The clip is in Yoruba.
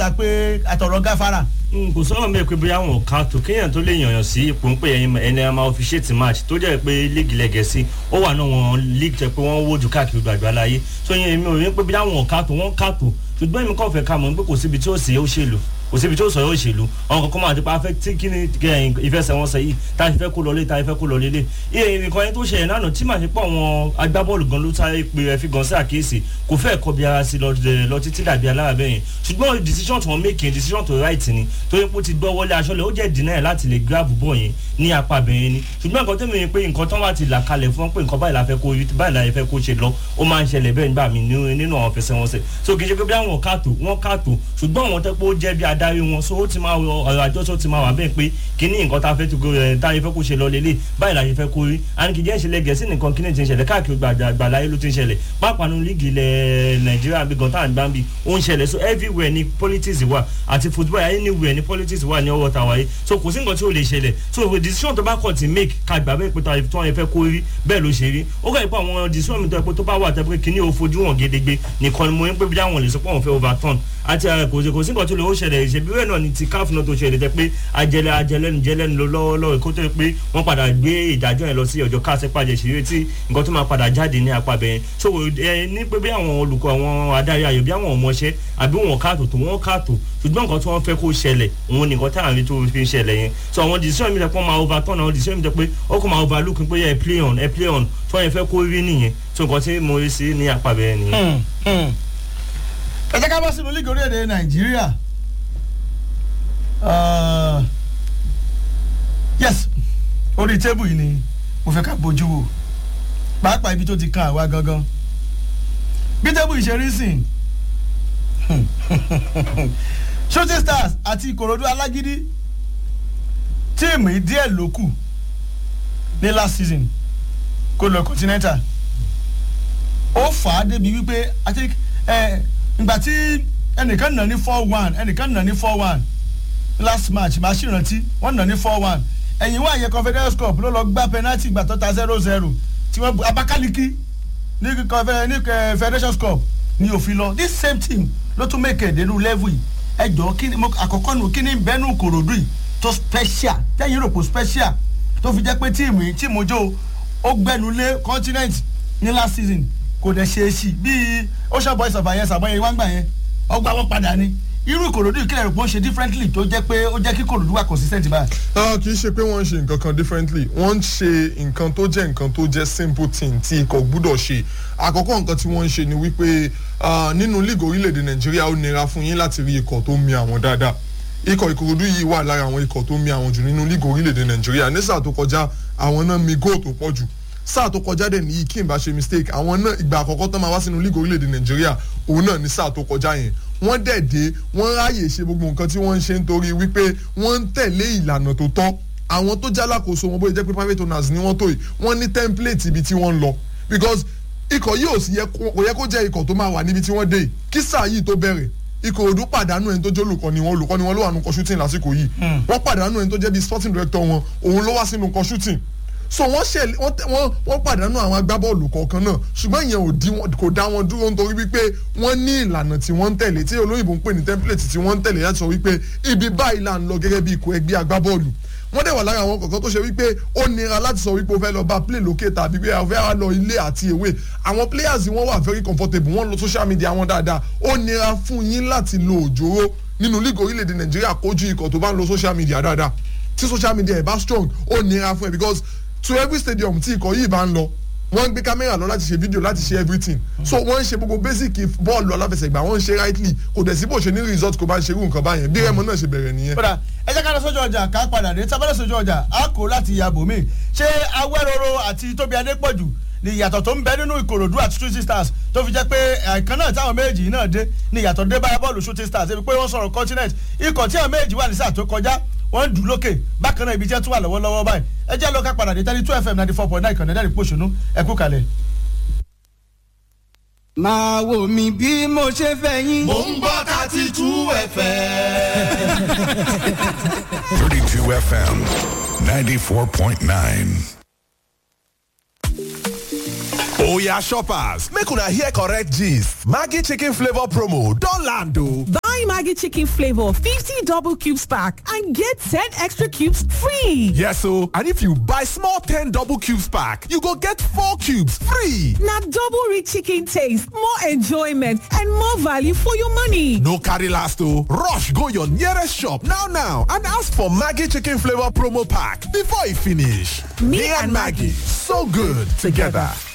ta pé àtọ̀rọ̀ gáfárà. n kò sọ̀rọ̀ mẹ́ẹ̀ pé bóyá wọn ò ká tó kéèyàn tó lè yànyàn sí ipò ń pè ẹyin ẹni ẹ máa officiate match tó jẹ́ pé líìgì lẹ́gẹ̀ẹ́sì ó wà náà wọn líìgì tẹ pé wọ́n wójú káàkiri gbàgbà láyé tó yẹn èmi ò rí pé bóyá wọn ò ká tó wọ́n ká tó ṣùgbọ́n èmi kàn fẹ́ ká mọ̀ pé kò síbi tí ó sì ó ṣèlú kò síbi tí ó sọ yóò ṣèlú àwọn kankan máa ti pa afẹ́ tí kí ni ìfẹsẹ̀wọnsẹ̀ yìí tá a fẹ́ kó lọlé tá a fẹ́ kó lọlé lé iye nǹkan yẹn tó ṣẹlẹ̀ lánàá tí màá ṣe pọ̀ àwọn agbábọ́ọ̀lù gan ló sáré pé ẹ fi gan sí àkíyèsí kò fẹ́ kọ́ bí ara sí lọ títí dàbí alára bẹ́ẹ̀ yẹn ṣùgbọ́n decision tí wọ́n make yẹn decision tó right ni tó yẹ kó ti gbọ́ wọlé aṣọ́lẹ̀ ó jẹ́ deny ẹ̀ láti lè grab ball yẹn ní apá bẹ́ẹ̀ ni ṣùgbọ́n nǹkan tẹ́mi pé nǹkan tán wá ti là kalẹ̀ fún pé nǹkan báyìí la fẹ́ kó báyìí la fẹ́ kó ṣe lọ ó máa ń ṣẹlẹ̀ bẹ́ẹ̀ nígbà mí nínú àwọn fẹsẹ̀wọnsẹ̀ so kì í ṣe pé bí àwọn kàtó wọ́n kàtó ṣùgbọ́n àwọn tẹ́ pé ó jẹ́ bí adarí wọn so ó ti máa ọ̀rọ̀ àjọsọ ti máa wà bẹ́ẹ̀ pé kíní nǹkan tá a fẹ́ tó ẹ̀ tá a fẹ́ kó ṣe lọ lélẹ̀ báyìí la fẹ́ kó rí àní kì í jẹ́ ìṣẹ̀lẹ̀ gẹ̀ẹ́sì nìkan kíní ti ń ṣẹlẹ̀ káàkiri gbàláyé ló ti ń ṣẹlẹ̀ pápánu líìgì ilẹ̀ nàìjíríà bí gan tá à ń gbá bí ó ń ṣẹlẹ̀ so everywhere ni politics wà àti football anywhere ni politics wà ní ọwọ́ ta wáyé so kò sí nǹkan tí ò lè ṣẹlẹ̀ so decision tó bá kọ̀ ti make ká gbà bẹ́ẹ̀ pé tó wọn fẹ́ kó rí bẹ́ẹ̀ ló ṣe rí ó kàn pé àwọn decision mi tó yẹ pé tó bá wà tẹ́ pé kíní ò fojú hàn gédégbé nìkan ni mo ń pè bí àwọn lè sọ pé àwọn fẹ́ overturn àti kò sí kò sí nǹkan tó lè ó ṣẹlẹ̀ ìṣèbí bẹ́ẹ̀ náà ni ti káf náà tó ṣẹlẹ̀ tẹ́ pé ajẹlẹ ajẹlẹnu jẹlẹnu lọ lọ́wọ́lọ́wọ́ kó tó pé wọ́n padà gbé ìdájọ́ yẹn lọ sí ọjọ́ káṣẹ́ pàjẹ́ ṣeré tí nǹkan tó máa padà jáde ní apá bẹ́ẹ̀ so ẹ ní pé bí àwọn olùkọ́ àwọn adarí ayò bí àwọn ọmọọṣẹ́ àbí wọn káàtó tó wọn káàtó ṣùgbọ́n nǹkan tí wọ́n fẹ́ kó ṣẹlẹ̀ òun nìkan tá à ń rí tó fi ń ṣẹlẹ̀ yẹn so àwọn decision mi tẹ́ pé máa overturn àwọn decision mi tẹ́ pé ó kò máa overlook pé ẹ play on ẹ play on tí wọ́n yẹn fẹ́ kó rí nìyẹn so nǹkan tí mo rí sí ní apá bẹ́ẹ̀ nìyẹn. ẹ jẹ́ ká bọ́ sínú lígì orílẹ̀-èdè nàìjíríà yes orí tébù yìí ni mo fẹ́ ká bójú wò pàápàá ibi tó ti kan àwa gangan bí tébù yìí ṣe rí sìn shooting stars àti ìkòròdú alágídí tíìmù yìí díẹ̀ ló kù ní last season kó lọ continental ó fà á débi wípé i think ìgbà tí ẹnìkan nà ní four one ẹnìkan nà ní four one last match màá sì rántí wọ́n nà ní four one ẹ̀yìn wá yẹ confederation cup ló lọ gbá penalty gbà tó ta zero zero tí wọ́n abakaliki ní federation cup ní òfin lọ this same team ló tún make it nínú level yìí ẹ jọ kí ni àkọ́kọ́ nù kí ni bẹ́ẹ̀nù kòròdú yìí tó special tẹ́yìn rò pò special tó fi jẹ́ pé tíìmù yìí tíìmù jò ó gbẹnu lé continent ní last season kò dẹ̀ ṣe é sí bíi ocean boys of ayẹsà bọ́yẹ wá ń gbà yẹn ọgbà wọn padà ni irú ìkòròdú ìkílẹ̀ rẹ̀ pé ó ṣe differently tó jẹ́ pé ó jẹ́ kí ìkòròdú wà consistent báyìí. kì í ṣe pé wọ́n ń ṣe nǹkan kan differently wọ́n ń ṣe nǹkan tó jẹ́ nǹkan tó jẹ́ simple thing tí ikọ̀ gbúdọ̀ ṣe àkọ́kọ́ nǹkan tí wọ́n ń ṣe ni wípé nínú league orílẹ̀-èdè nàìjíríà ó nira fún yín láti rí ikọ̀ tó mi àwọn dáadáa ikọ̀ ìkòròdú yìí wà lára àwọn ikọ̀ tó mi àwọn jù nínú league orílẹ̀-èdè nàìjíríà ní sáà tó kọjá àwọn náà mi góò tó pọ̀ jù sáà tó kọjá dẹ̀ ní kí n bá ṣe mistake àwọn náà ìgbà àkọ́kọ́ tán máa wá sínú league orílẹ̀-èdè nàìjíríà òun náà ní sáà tó kọjá yẹn wọ́n dẹ̀ dé wọ́n ráàyè ṣe gbogbo nǹkan tí wọ́n ń ṣe nítorí wípé wọ́n ń tẹ̀lé ìlànà tó tọ́ àwọn tó jálákòóso wọn bóyá jẹ́ pé private owners ni wọ́n tó yìí wọ́n ní template ibi tí wọ́n ń lọ because ikọ̀ yìí ò sì yẹ kò yẹ kó jẹ́ ikọ̀ tó máa wà níbi tí wọ́n dé yìí kí sáà yìí tó bẹ̀rẹ̀ ìkòròdú pàdánù ẹni tó jẹ́ olùkọ́ni wọn olùkọ́ni wọn ló wà nù kọ́ shooting lásìkò yìí wọ́n pàdánù ẹni tó jẹ́ bíi sporting director wọn òun ló wá sínú kọ́ shooting so wọ́n ṣe wọ́n wọ́n pàdánù àwọn agbábọ́ọ̀lù kọ̀ọ̀kan náà ṣùgbọ́n ìyẹn ò di wọn kò dá wọn dúró nítorí wípé wọ́n ní ìlànà tí wọ́n ń tẹ̀lé tí olóyìnbó ń pè ní template tí wọ́n ń tẹ̀lé láti sọ wípé ibi báyìí là ń lọ gẹ́gẹ́ bí ikọ̀ ẹgbẹ́ agbábọ́ọ̀lù wọ́n dẹ̀ wà lára àwọn kọ̀ọ̀kan tó ṣe wípé ó nira láti sọ wípé o fẹ́ lọ bá play lókè tàbí pé o fẹ́ lọ ilé àti èwe àwọn players wọ́n wà very comfortable wọ́n lo social media wọn dáadáa ó nira fún yín láti lo òjòrò nínú league orílẹ̀-èdè nàìjíríà kojú ikọ̀ tó bá ń lo social media dáadáa tí social media ẹ̀ bá strong ó nira fún ẹ because to every stadium tí ikọ̀ yìí bá ń lọ wọ́n ń gbé kámẹ́rà lọ láti ṣe fídíò láti ṣe everything so wọ́n ń ṣe gbogbo basic bọ́ọ̀lù aláfẹsẹ̀gbà wọ́n ń ṣe rightly kò dẹ̀ sí bó ṣe ní result kò bá ń ṣe irú nǹkan báyẹn bí rẹ́mọ náà ṣe bẹ̀rẹ̀ nìyẹn. kódà ẹ jẹ́ ká lọ sójú ọjà ká padà dé tábàlẹ̀ sójú ọjà á kó láti yàbò mí ṣé awẹ́rọ̀rọ̀ àti tóbi adépọ̀jù ni ìyàtọ̀ tó ń bẹ nínú ìkòròdú àti shooting stars tó fi jẹ́ pé ẹ̀ẹ̀kan náà táwọn méjì náà dé ni ìyàtọ̀ dé báyà bọ́ọ̀lù shooting stars ebi pé wọ́n sọ̀rọ̀ continent ikọ̀ tí àwọn méjì wà ní sáà tó kọjá wọ́n dùn lókè bákan náà ibi tí wọ́n tún wà lọ́wọ́lọ́wọ́ báyìí ẹ jẹ́ lọ́ka padà dé tẹ́lí two fm ninety four point nine kan nẹ́ẹ̀dẹ́rì pòṣónú ẹ kú kalẹ̀. máa wò mí bí mo ṣe fẹ́ yín. mò ń gbọ́ thirty two fm. 32 FM 94.9. Oya shoppers, make una hear correct gist. Maggie chicken flavor promo don land o. Buy Maggie chicken flavor 50 double cubes pack and get 10 extra cubes free. Yes o, and if you buy small 10 double cubes pack, you go get 4 cubes free. Na double rich chicken taste, more enjoyment and more value for your money. No carry last o, rush go your nearest shop now now and ask for Maggie chicken flavor promo pack before e finish. Me and Maggie, so good together.